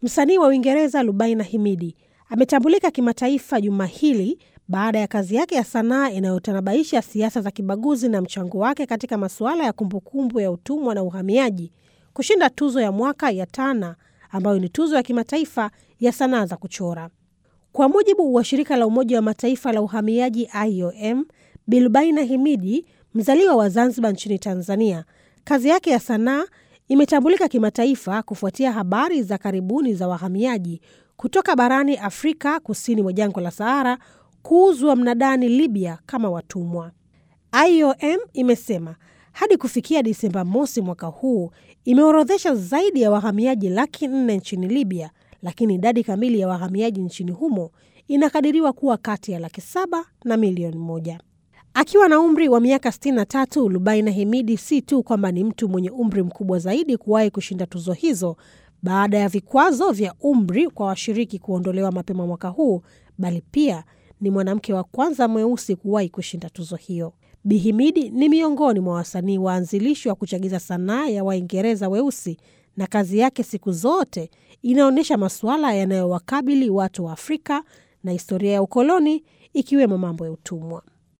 Msanii wa Uingereza Lubaina Himidi ametambulika kimataifa juma hili baada ya kazi yake ya sanaa inayotanabaisha siasa za kibaguzi na mchango wake katika masuala ya kumbukumbu ya utumwa na uhamiaji kushinda tuzo ya mwaka ya Tana ambayo ni tuzo ya kimataifa ya sanaa za kuchora. Kwa mujibu wa shirika la Umoja wa Mataifa la uhamiaji IOM, Bilubaina Himidi, mzaliwa wa Zanzibar nchini Tanzania, kazi yake ya sanaa imetambulika kimataifa kufuatia habari za karibuni za wahamiaji kutoka barani Afrika kusini mwa jangwa la Sahara kuuzwa mnadani Libya kama watumwa. IOM imesema hadi kufikia Disemba mosi mwaka huu imeorodhesha zaidi ya wahamiaji laki nne nchini Libya, lakini idadi kamili ya wahamiaji nchini humo inakadiriwa kuwa kati ya laki saba na milioni moja. Akiwa na umri wa miaka 63, Lubaina Himidi si tu kwamba ni mtu mwenye umri mkubwa zaidi kuwahi kushinda tuzo hizo baada ya vikwazo vya umri kwa washiriki kuondolewa mapema mwaka huu, bali pia ni mwanamke wa kwanza mweusi kuwahi kushinda tuzo hiyo. Bihimidi ni miongoni mwa wasanii waanzilishi wa kuchagiza sanaa ya Waingereza weusi na kazi yake siku zote inaonyesha masuala yanayowakabili watu wa Afrika na historia ya ukoloni ikiwemo mambo ya utumwa.